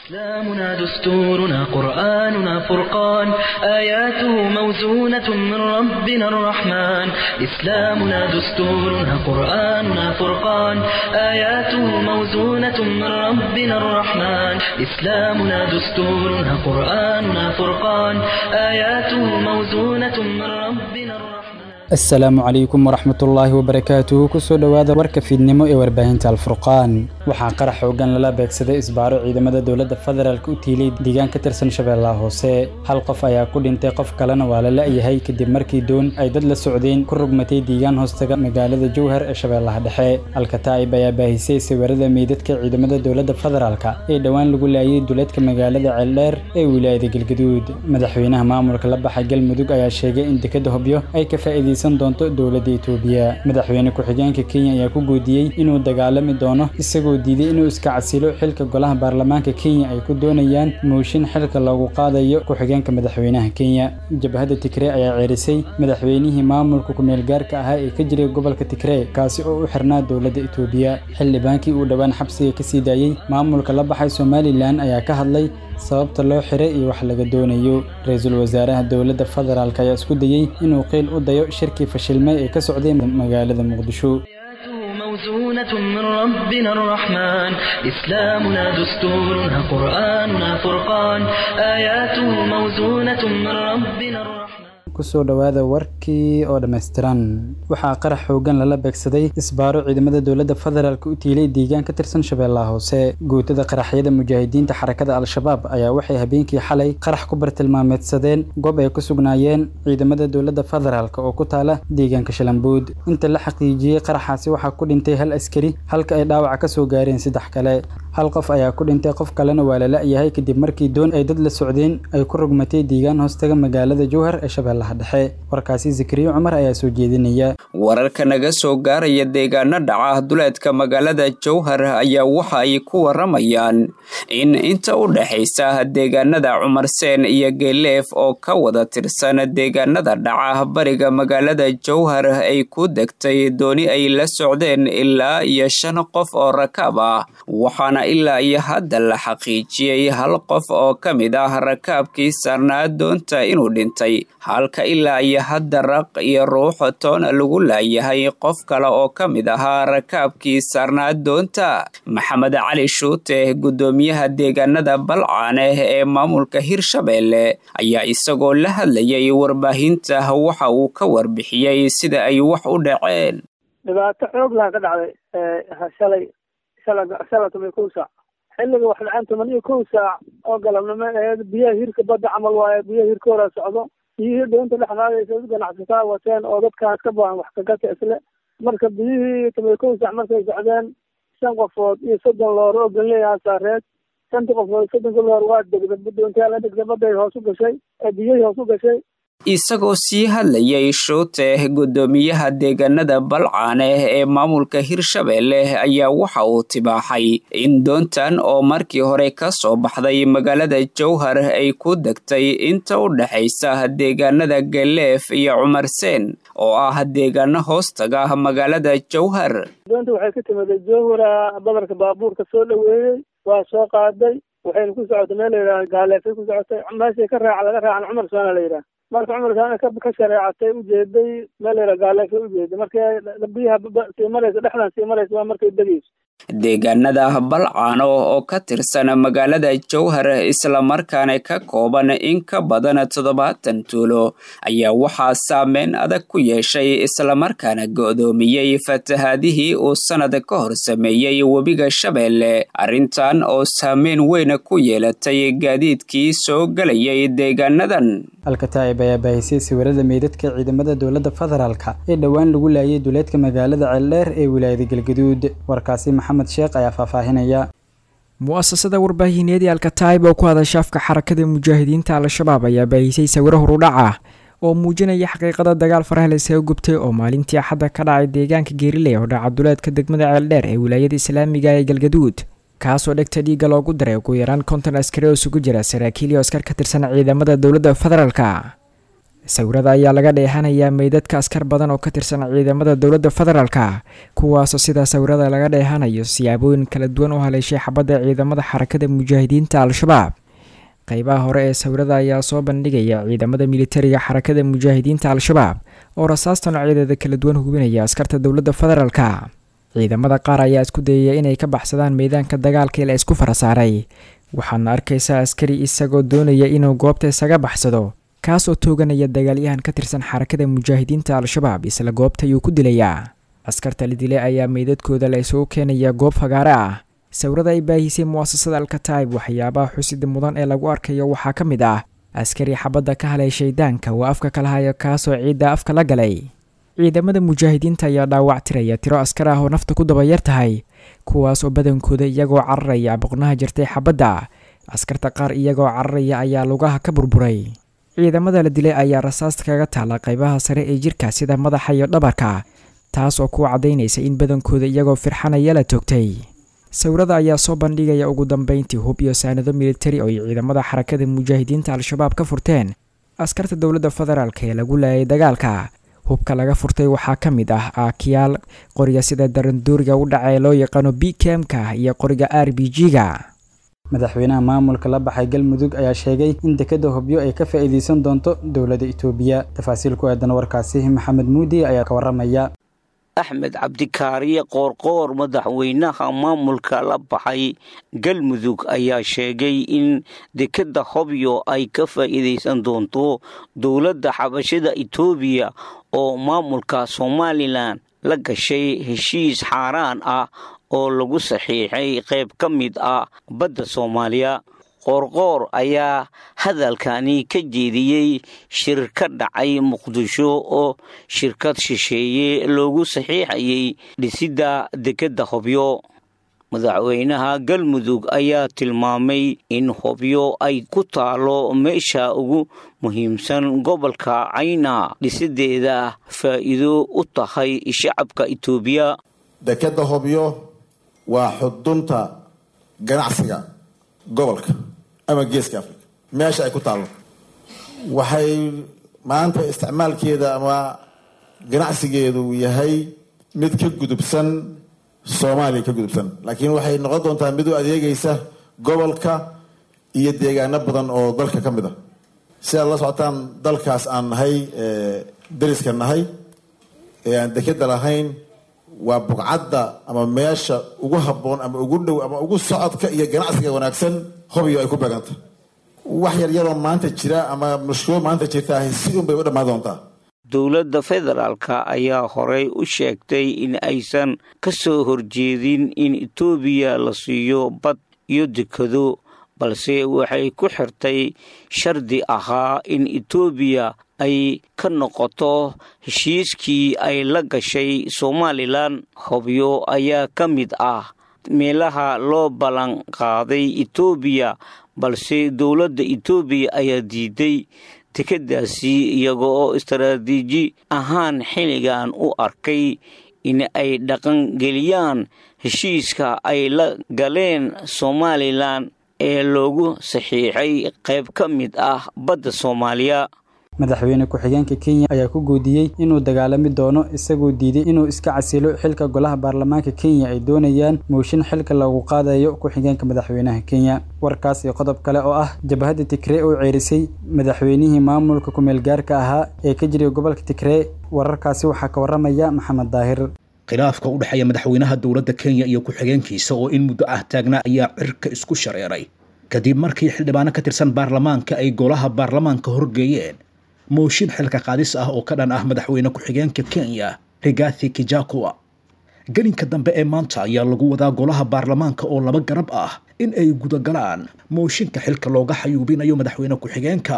إسلامنا دستورنا قرآننا فرقان آياته موزونة من ربنا الرحمن إسلامنا دستورنا قرآننا فرقان آياته موزونة من ربنا الرحمن إسلامنا دستورنا قرآننا فرقان آياته موزونة من ربنا الرحمن asalaamu calaykum waraxmatullaahi wabarakaatuhu kusoo dhowaada warka fiidnimo ee warbaahinta alfurqaan waxaa qarax xoogan lala beegsaday isbaaro ciidamada dowladda federaalk u tiilay deegaan ka tirsan shabeellaha hoose hal qof ayaa ku dhintay qof kalena waa la la'yahay kadib markii doon ay dad la socdeen ku rugmatay deegaan hoostaga magaalada jowhar ee shabeellaha dhexe alkataa'ib ayaa baahisay sawirada meydadka ciidamada dowladda federaalk ee dhowaan lagu laayay duleedka magaalada ceeldheer ee wilaayada galgaduud madaxweynaha maamulka la baxa galmudug ayaa sheegay in dekada hobyo ay ka faa'iidaysan doonto dowladda itoobiya madaxweyne ku-xigeenka kenya ayaa ku goodiyey inuu dagaalami doono isagoo diiday inuu iska casilo xilka golaha baarlamaanka kenya ay ku doonayaan mooshin xilka loogu qaadayo ku-xigeenka madaxweynaha kenya jabhadda tigree ayaa ceerisay madaxweynihii maamulka ku-meelgaarka ahaa ee ka jiray gobolka tigree kaasi oo u xirnaa dowladda itoobiya xildhibaankii uu dhowaan xabsiga ka sii daayey maamulka la baxay somalilan ayaa ka hadlay sababta loo xiray iyo wax laga doonayo ra-iisul wasaaraha dowladda federaalk ayaa isku dayey inuu qiil u dayo shirkii fashilmay ee ka socday magaalada muqdisho موزونة من ربنا الرحمن إسلامنا دستورنا قرآننا فرقان آياته موزونة من ربنا الرحمن kusoo dhowaada warkii oo dhammaystiran waxaa qarax xoogan lala beegsaday isbaaro ciidamada dowladda federaalk u tiilay deegaan ka tirsan shabeellaha hoose guutada qaraxyada mujaahidiinta xarakada al-shabaab ayaa waxay habeenkii xalay qarax ku bartilmaameedsadeen goob ay ku sugnaayeen ciidamada dowladda federaalk oo ku taala deegaanka shalambuud inta la xaqiijiyey qaraxaasi waxaa ku dhintay hal askari halka ay dhaawaca ka soo gaareen saddex kale hal qof ayaa ku dhintay qof kalena waa la la'yahay kadib markii doon ay dad la socdeen ay ku rugmatay deegaan hoostaga magaalada jowhar ee shabeellaha dhexe warkaasi zikriyo cumar ayaa soo jeedinaya wararka naga soo gaaraya deegaano dhaca duleedka magaalada jowhar ayaa waxa ay ku waramayaan in inta u dhexaysa deegaanada cumarseen iyo geeleef oo ka wada tirsan deegaanada dhaca bariga magaalada jowhar ay ku degtay dooni ay la socdeen ilaa iyo shan qof oo rakaab ah waxaana ilaa iyo hadda la xaqiijiyey hal qof oo ka mid ah rakaabkii saarnaa doonta inuu dhintay halka ilaa iyo hadda raq iyo ruux toona lagu laayahay qof kale oo ka mid ahaa rakaabkii saarnaa doonta maxamed cali shuute guddoomiyaha deegaanada balcaaneh ee maamulka hirshabeelle ayaa isagoo la hadlayay warbaahinta waxa uu ka warbixiyey sida ay wax u dhaceen dhibaato xoog laha ka dhacday shalay shala toban iyo kow saac xilliga wax dhaceen toban iyo kow saac oo galabnimo aheed biyaha hirka badda camal waaye biyaha hirka hora socdo biyihii doonta dhex qaadaysa ganacsataa wateen oo dadkaas ka baahan wax kagata isle marka biyihii toban iyo kow saac markay socdeen shan qofood iyo soddon loor oo ganleeyaha saareed shantii qofood soddonka loor waa degda doontaa la degda badday hoos u gashay ee biyihii hoos u gashay isagoo sii hadlayay shuute guddoomiyaha deegaanada balcaaneh ee maamulka hirshabeelle ayaa waxa uu tibaaxay in doontan oo markii hore ka soo baxday magaalada jowhar ay ku degtay inta u dhexaysa deegaanada galeef iyo cumarseen oo ah deegaano hoostaga magaalada jowhar doonta waxay ka timiday jowhara badarka baabuurka soo dhoweeyey waa soo qaaday waxayna ku socotay meel layidhaha gaaleefay ku socotay meeshay ka raaca laga raacan cumar soona la yidhaha marka cumarkaana ka shareecatay ujeeday meel layidhaha gaaleefay ujeeday markay biyaha sii maraysa dhexdan sii maraysa waa markay degayso deegaanada balcaano oo ka tirsan magaalada jowhar islamarkaana ka kooban in ka badan toddobaatan tuulo ayaa waxaa saameyn adag ku yeeshay islamarkaana go'doomiyey fatahaadihii uu sannad ka hor sameeyey webiga shabeelle arrintan oo saameyn weyn ku yeelatay gaadiidkii soo gelayay deegaanadan alkataa'ib ayaa baahisay sawirada meydadka ciidamada dowladda federaalk ee dhowaan lagu laayay duleedka magaalada ceeldheer ee wilaayada galgaduud warkaasi maxamed sheekh ayaa faahfaahinaya mu'asasada warbaahineed ee alkataa'ib oo ku hadasha afka xarakada mujaahidiinta al-shabaab ayaa baahisay sawiro horudhac ah oo muujinaya xaqiiqada dagaal faraha isaga gubtay oo maalintii axadda ka dhacay deegaanka geeriley oo dhaca duleedka degmada ceeldheer ee wilaayada islaamiga ee galgaduud kaasoo dhegta dhiigga loogu daray ugu yaraan konton askari oo isugu jira saraakiil iyo askar ka tirsan ciidamada dowladda federaalka sawirada ayaa laga dheehanayaa meydadka askar badan oo ka tirsan ciidamada dowladda federaalka kuwaasoo sidaa sawirada laga dheehanayo siyaabooyin kala duwan u haleeshay xabadda ciidamada xarakada mujaahidiinta al-shabaab qeybaha hore ee sawirada ayaa soo bandhigaya ciidamada militariga xarakada mujaahidiinta al-shabaab oo rasaasta noocyadeeda kala duwan hubinaya askarta dowladda federaalka ciidamada qaar ayaa isku dayaya inay ka baxsadaan meedaanka dagaalka la isku farasaaray waxaadna arkaysaa askari isagoo doonaya inuu goobta isaga baxsado kaasoo tooganaya dagaalyahan ka tirsan xarakada mujaahidiinta al-shabaab isla goobta ayuu ku dilayaa askarta la dilay ayaa meydadkooda la isugu keenaya goob fagaare ah sawirada ay baahisay mu'asasada alkataib waxyaabaha xusida mudan ee lagu arkayo waxaa ka mid ah askari xabadda ka halay shaydaanka waa afka kala haya kaasoo ciidda afka la galay ciidamada mujaahidiinta ayaa dhaawac tiraya tiro askar ah oo nafta ku dabayar tahay kuwaas oo badankooda iyagoo cararaya boqnaha jirtay xabadda askarta qaar iyagoo cararaya ayaa lugaha ka burburay ciidamada la dilay ayaa rasaasta kaga taala qaybaha sare ee jirka sida madaxa iyo dhabarka taas oo ku caddaynaysa in badankooda iyagoo firxanaya la toogtay sawirada ayaa soo bandhigaya ugu dambeyntii hub iyo saanado militari oo ay ciidamada xarakada mujaahidiinta al-shabaab ka furteen askarta dowladda federaalk ee lagu laayay dagaalka hubka laga furtay waxaa ka mid ah aakiyaal qoriga sida darandooriga u dhaca ee loo yaqaano b kemka iyo qoriga r b g-ga madaxweynaha maamulka la baxay galmudug ayaa sheegay in dekeda hobyo ay ka faa'iideysan doonto dowladda itoobiya tafaasiil ku aadan warkaasi maxamed muudi ayaa ka waramaya axmed cabdikaariye qoorqoor madaxweynaha maamulka la baxay galmudug ayaa sheegay in dekeda hobyo ay ka faa'iideysan doonto dowladda xabashada itoobiya oo maamulka somalilan la gashay heshiis xaaraan ah oo lagu saxiixay qayb ka mid ah badda soomaaliya qoorqoor ayaa hadalkani ka jeediyey shir ka dhacay muqdisho oo shirkad shisheeye loogu saxiixayay dhisidda dekedda hobyo madaxweynaha galmudug ayaa tilmaamay in hobyo ay ku taalo meesha ugu muhiimsan gobolka cayna dhisideeda faa'iido u tahay shacabka itoobiya dekedda hobyo waa xudunta ganacsiga gobolka ama geeska africa meesha ay ku taallo waxay maanta isticmaalkeeda ama ganacsigeedu yahay mid ka gudubsan soomaaliya ka gudubsan laakiin waxay noqon doontaa mid u adeegaysa gobolka iyo deegaano badan oo dalka ka mid a si aad la socotaan dalkaas aan nahay dariska nahay ee aan dekeda lahayn waa bugcadda ama meesha ugu habboon ama ugu dhow ama ugu socodka iyo ganacsiga wanaagsan hobyo ay ku beeganta wax yaryaroo maanta jira ama mushkilo maanta jirtaa si un bay u dhammaan doontaa dowladda federaalka ayaa horey u sheegtay in aysan ka soo horjeedin in etoobiya la siiyo bad iyo dekado balse waxay ku xirtay shardi ahaa in etoobiya ay ka noqoto heshiiskii ay la gashay somalilan hobyo ayaa ka mid ah meelaha loo ballan qaaday etoobiya balse dowladda etoobiya ayaa diiday dekeddaasi iyaga oo istaraatiiji ahaan xilligan u arkay in ay dhaqangeliyaan heshiiska ay la galeen somalilan ee loogu saxiixay qayb ka mid ah badda soomaaliya madaxweyne ku-xigeenka kenya ayaa ku goodiyey inuu dagaalami doono isagoo diiday inuu iska casilo xilka golaha baarlamaanka kenya ay doonayaan mooshin xilka lagu qaadayo ku-xigeenka madaxweynaha kenya warkaas iyo qodob kale oo ah jabhadda tigree oo ceerisay madaxweynihii maamulka kumeel gaarka ahaa ee ka jiray gobolka tigree wararkaasi waxaa ka waramaya maxamed daahir khilaafka u dhexeeya madaxweynaha dowladda kenya iyo ku-xigeenkiisa oo in muddo ah taagnaa ayaa cirka isku shareeray kadib markii xildhibaano ka tirsan baarlamaanka ay golaha baarlamaanka horgeeyeen mooshin xilka qaadis ah oo ka dhan ah madaxweyne ku-xigeenka kenya rigathi kijakua gelinka dambe ee maanta ayaa lagu wadaa golaha baarlamaanka oo laba garab ah in ay gudagalaan mooshinka xilka looga xayuubinayo madaxweyne ku-xigeenka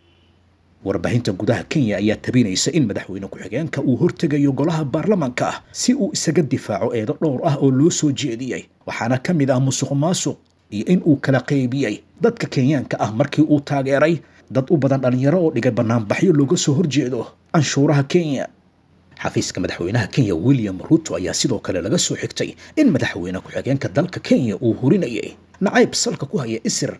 warbaahinta gudaha kenya ayaa tabinaysa in madaxweyne ku-xigeenka uu hortegayo golaha baarlamaanka si uu isaga difaaco eedo dhowr ah oo loo soo jeediyey waxaana ka mid ah musuq maasuq iyo in uu kala qaybiyey dadka kenyaanka ah markii uu taageeray dad u badan dhalinyaro oo dhigay banaanbaxyo looga soo horjeedo canshuuraha kenya xafiiska madaxweynaha kenya william ruto ayaa sidoo kale laga soo xigtay in madaxweyne ku-xigeenka dalka kenya uu hurinayay nacayb salka ku haya isir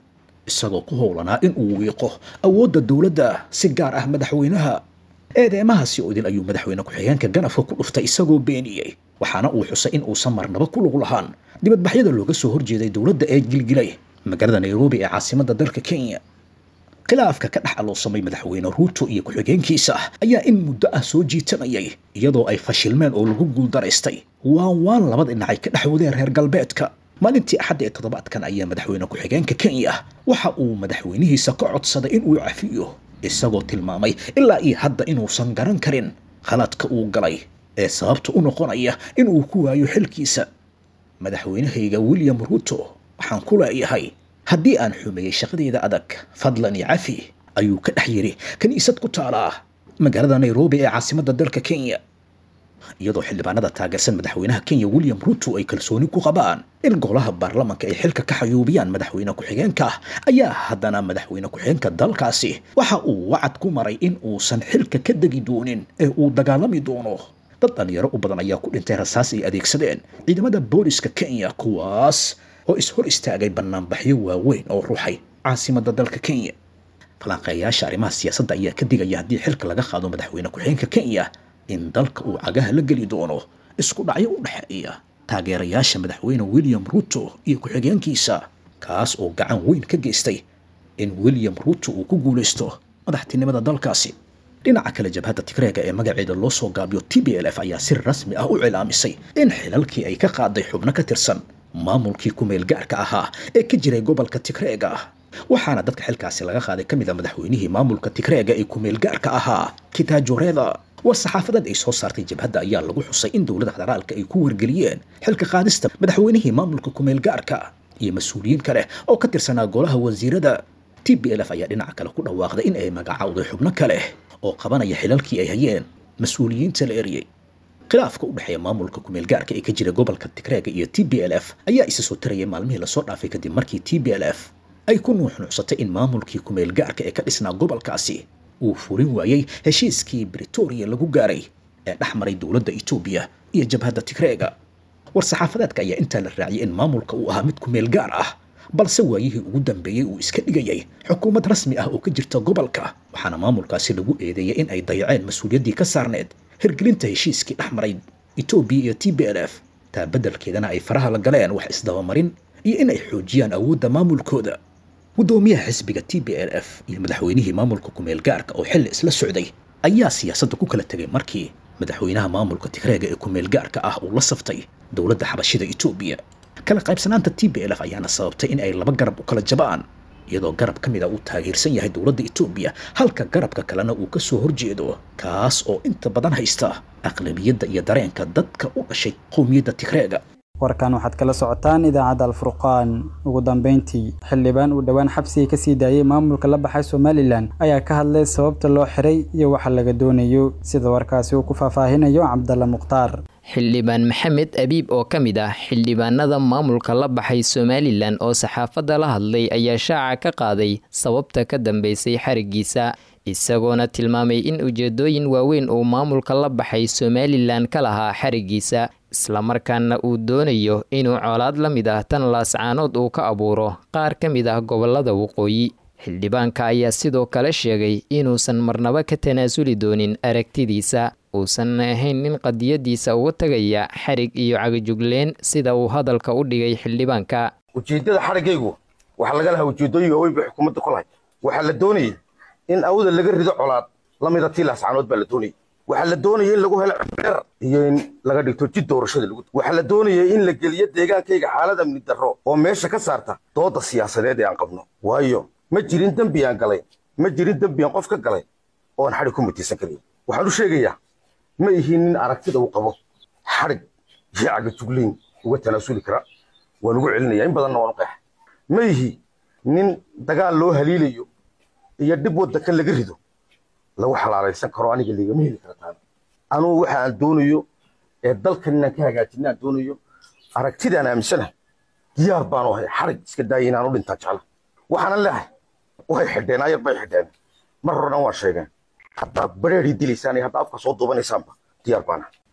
isagoo ku howlanaa in uu wiiqo awoodda dowladda si gaar ah madaxweynaha eedeemahaasi oo idil ayuu madaxweyne ku-xigeenka ganafka ku dhuftay isagoo beeniyey waxaana uu xusay in uusan marnaba ku lug lahaan dibadbaxyada looga soo horjeeday dowladda ee gilgilay magaalada nairobi ee caasimadda dalka kenya khilaafka ka dhex aloosamay madaxweyne ruuto iyo ku-xigeenkiisa ayaa in muddo ah soo jiitamayay iyadoo ay fashilmeen oo lagu guuldaraystay waan waan labada dhinacay ka dhex wadeen reer galbeedka maalintii axadda ee toddobaadkan ayaa madaxweyne ku-xigeenka kenya waxa uu madaxweynihiisa ka codsaday in uu cafiyo isagoo tilmaamay ilaa iyo hadda inuusan garan karin khaladka uu galay ee sababta u noqonaya in uu ku waayo xilkiisa madaxweynahayga william ruuto waxaan ku leeyahay haddii aan xumeeyey shaqadeeda adag fadlan iyo cafi ayuu ka dhex yidhi kiniisad ku taala magaalada nairobi ee caasimadda dalka kenya iyadoo xildhibaanada taageersan madaxweynaha kenya william ruuto ay kalsooni ku qabaan in golaha baarlamanka ay xilka ka xayuubiyaan madaxweyne ku-xigeenka ayaa haddana madaxweyne ku-xigeenka dalkaasi waxa uu wacad ku maray in uusan xilka ka degi doonin ee uu dagaalami doono dad dhalinyaro u badan ayaa ku dhintay rasaas ay adeegsadeen ciidamada booliska kenya kuwaas oo is hor istaagay banaanbaxyo waaweyn oo ruuxay caasimadda dalka kenya falanqeeyaasha arrimaha siyaasadda ayaa ka digaya haddii xilka laga qaado madaxweyne ku-xigeenka kenya in dalka uu cagaha la geli doono isku dhacyo u dhexeeya taageerayaasha madaxweyne william ruuto iyo ku-xigeenkiisa kaas oo gacan weyn ka geystay in william ruuto uu ku guulaysto madaxtinimada dalkaasi dhinaca kale jabhadda tigreega ee magaceeda loo soo gaabiyo t b l f ayaa si rasmi ah u cilaamisay in xilalkii ay ka qaaday xubno ka tirsan maamulkii ku-meel gaarka ahaa ee ka jiray gobolka tigreega waxaana dadka xilkaasi laga qaaday ka mid a madaxweynihii maamulka tigreega ee ku-meel gaarka ahaa kitaajoreeda war saxaafadeed ay soo saartay jabhadda ayaa lagu xusay in dowladda federaalka ay ku wargeliyeen xilka qaadista madaxweynihii maamulka ku-meel gaarka iyo mas-uuliyiin kale oo ka tirsanaa golaha wasiirada t b l f ayaa dhinaca kale ku dhawaaqday in ay magacowday xubno kale oo qabanaya xilalkii ay hayeen mas-uuliyiinta la eriyey khilaafka u dhexeeya maamulka ku-meel gaarka ee ka jira gobolka tigreega iyo t b l f ayaa isa soo tarayay maalmihii lasoo dhaafay kadib markii t b l f ay ku nuuxnuucsatay in maamulkii ku-meel gaarka ee ka dhisnaa gobolkaasi uu furin waayey heshiiskii britoria lagu gaaray ee dhex maray dowladda etoobiya iyo jabhadda tigreega war-saxaafadeedka ayaa intaa la raaciyay in maamulka uu ahaa mid ku-meel gaar ah balse waayihii ugu dambeeyey uu iska dhigayay xukuumad rasmi ah oo ka jirta gobolka waxaana maamulkaasi lagu eedeeyay in ay dayaceen mas-uuliyaddii ka saarneed hirgelinta heshiiskii dhex maray etoobiya iyo t b l f taa beddelkeedana ay faraha la galeen wax isdabamarin iyo in ay xoojiyaan awoodda maamulkooda guddoomiyaha xisbiga t b l f iyo madaxweynihii maamulka ku-meel gaarka oo xilli isla socday ayaa siyaasadda ku kala tegay markii madaxweynaha maamulka tigreega ee ku-meel gaarka ah uu la saftay dowladda xabashida etoobiya kala qaybsanaanta t b l f ayaana sababtay in ay laba garab u kala jabaan iyadoo garab ka mid a uu taageersan yahay dowladda etoobiya halka garabka kalena uu ka soo horjeedo kaas oo inta badan haysta aqlabiyadda iyo dareenka dadka u dhashay qowmiyadda tigreega warkan waxaad kala socotaan idaacadda alfurqaan ugu dambeyntii xildhibaan uu dhowaan xabsiga kasii daayey maamulka la baxay somalilan ayaa ka hadlay sababta loo xiray iyo waxa laga doonayo sida warkaasi uu ku faahfaahinayo cabdalla mukhtaar xildhibaan maxamed abiib oo ka mid ah xildhibaanada maamulka la baxay somalilan oo saxaafadda la hadlay ayaa shaaca ka qaaday sababta ka dambeysay xarigiisa isagoona tilmaamay in ujeedooyin waaweyn uu maamulka la baxay somalilan ka lahaa xarigiisa islamarkaana uu doonayo inuu colaad la mid ah tan laascaanood uu ka abuuro qaar ka mid ah gobolada waqooyi xildhibaanka ayaa sidoo kale sheegay inuusan marnaba ka tanaasuli doonin aragtidiisa uusan ahayn nin qadiyadiisa uga tagaya xarig iyo cagajugleen sida uu hadalka u dhigay xildhibaanka ujeeddada xariggaygu waxaa laga lahaa ujeeddooyin waaweyn bay xukuumadda ku lahayd waxaa la doonayay in awda laga rido colaad la mida tii laascaanood baa la doonayay waxaa la doonayay in lagu helo cibdheer iyo in laga dhigto jid doorashada lagu waxaa la doonayay in la geliyo deegaankayga xaalad amni darro oo meesha ka saarta doodda siyaasadeed ee aan qabno waayo ma jirin dembi aan galay ma jirin dembi aan qof ka galay oon xadhig ku mutiisan karayn waxaan u sheegayaa ma ihiin nin aragtida uu qabo xadhig iyo cagajuglayn uga tanaasuli kara waan ugu celinaya in badanna waan u qeexa ma ihi nin dagaal loo haliilayo iyo dhib waddanka laga rido lagu xalaalaysan karo aniga ligama heli kara taana anugu waxa aan doonayo ee dalkan inaan ka hagaajina aan doonayo aragtidaan aaminsanahay diyaar baanu ahay xarig iska daaya inaan u dhintaa jecla waxaanan leehay way xidheen ayar bay xidheen mar horena waan sheegeen haddaad bareerii dilaysaan iyo haddaa afka soo duubanaysaanba diyaar baana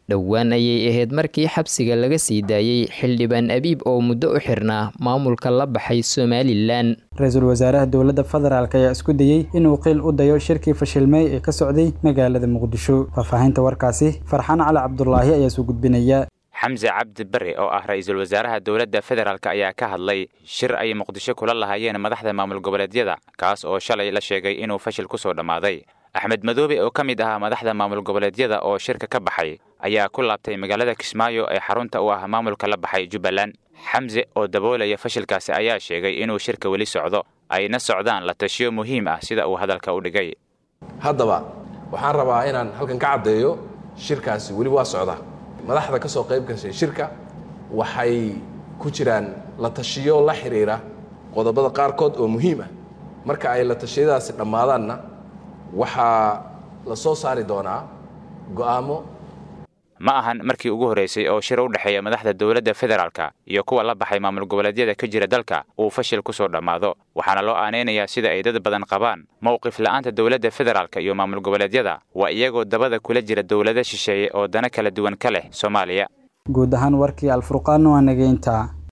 dhowaan ayay ahayd markii xabsiga laga sii daayey xildhibaan abiib oo muddo u xirnaa maamulka la baxay somalilan ra-iisul wasaaraha dowladda federaalk ayaa isku dayey inuu qiil u dayo shirkii fashilmey ee ka socday magaalada muqdisho faahfaahinta warkaasi farxaan cali cabdulaahi ayaa soo gudbinaya xamse cabdi bare oo ah ra-iisul wasaaraha dowladda federaalk ayaa ka hadlay shir ay muqdisho kula lahaayeen madaxda maamul goboleedyada kaas oo shalay la sheegay inuu fashil ku soo dhammaaday axmed madoobe oo ka mid ahaa madaxda maamul goboleedyada oo shirka ka baxay ayaa ku laabtay magaalada kismaayo ee xarunta u ah maamulka la baxay jubbaland xamse oo daboolaya fashilkaasi ayaa sheegay inuu shirka weli socdo ayna socdaan la tashiyo muhiim ah sida uu hadalka u dhigay haddaba waxaan rabaa inaan halkan ka caddeeyo shirkaasi weli waa socdaa madaxda ka soo qayb gashay shirka waxay ku jiraan la tashiyo la xidhiira qodobada qaarkood oo muhiim ah marka ay la tashiyadaasi dhammaadaanna waxaa la soo saari doonaa go'aamo ma ahan markii ugu horreysay oo shir u dhexeeya madaxda dowladda federaalka iyo kuwa la baxay maamul goboleedyada ka jira dalka uu fashil ku soo dhammaado waxaana loo aanaynayaa sida ay dad badan qabaan mowqif la'aanta dowladda federaalka iyo maamul goboleedyada waa iyagoo dabada kula jira dowlado shisheeye oo dana kala duwan ka leh soomaaliya guud ahaan warkii alfurqaan waa nageynta